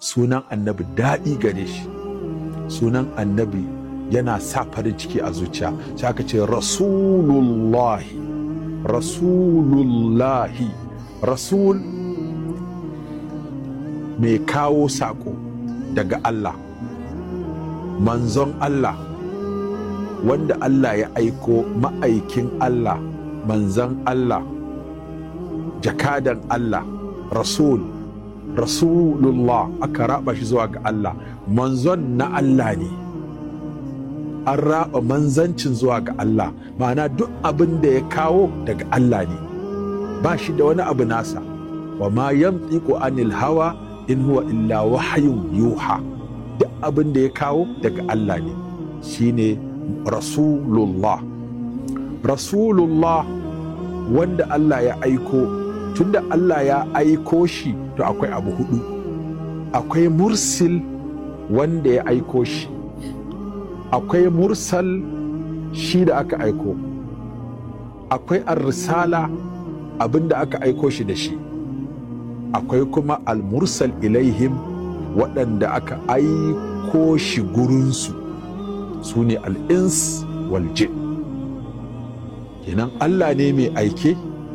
sunan annabi daɗi gare shi sunan annabi yana sa farin ciki a zuciya sai aka ce rasulullahi rasulullahi rasul mai kawo saƙo daga Allah manzon Allah wanda Allah ya aiko ma'aikin Allah manzon Allah jakadan Allah rasul rasulullah aka raba shi zuwa ga Allah manzon na Allah ne an raba manzancin zuwa ga Allah ma'ana duk abin da ya kawo daga Allah ne ba shi da wani abu nasa wa ma yamtiqu anil hawa in huwa illa wahayun yuha duk abin da ya kawo daga Allah ne shine rasulullah rasulullah wanda Allah ya aiko tunda Allah ya aiko shi to akwai abu hudu akwai mursil wanda ya aiko shi akwai mursal shi da aka aiko akwai ar-risala abinda aka aiko shi da shi akwai kuma al-mursal ilaihim waɗanda aka aiko shi gurinsu su ne al'ins waljin kenan Allah ne mai aike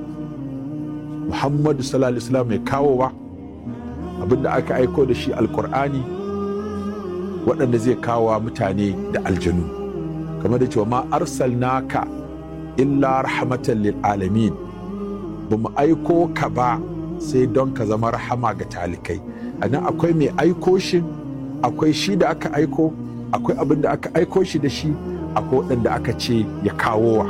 Muhammadu sallallahu alaihi wasallam mai kawowa abinda aka aiko da shi alkur'ani waɗanda zai kawowa mutane da aljanu kamar da cewa ma arsalnaka illa rahmatan lil alamin ba mu aiko ka ba sai don ka zama rahama ga talikai anan akwai mai aiko shi akwai shi da aka aiko akwai abin da aka aiko shi da shi akwai waɗanda aka ce ya kawowa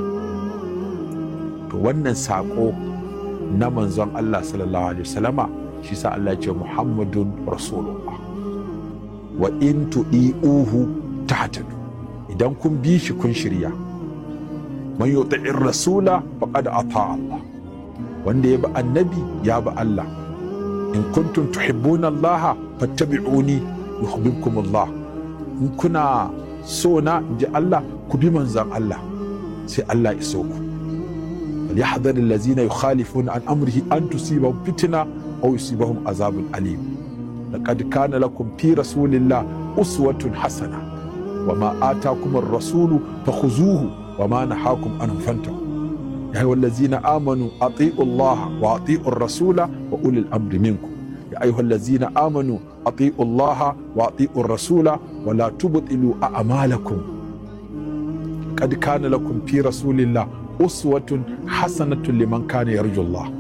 to wannan saƙo na manzon Allah sallallahu alaihi wasallama shi sa Allah ce Muhammadun Rasulullah wa in tu'i'uhu tahtadu idan kun bi shi kun shirya man yuti'ir rasula faqad ata Allah wanda ya bi annabi ya bi Allah in kuntum tuhibbuna Allah fattabi'uni yuhibbukum Allah in kuna so na ji Allah ku bi manzon Allah sai Allah iso ku فليحذر الذين يخالفون عن امره ان تصيبهم فتنه او يصيبهم عذاب اليم لقد كان لكم في رسول الله اسوه حسنه وما اتاكم الرسول فخذوه وما نهاكم عنه فانتهوا يا ايها الذين امنوا اطيعوا الله واطيعوا الرسول واولي الامر منكم يا ايها الذين امنوا اطيعوا الله واطيعوا الرسول ولا تبطلوا اعمالكم قد كان لكم في رسول الله uswatun hasanatun liman kana yarju Allah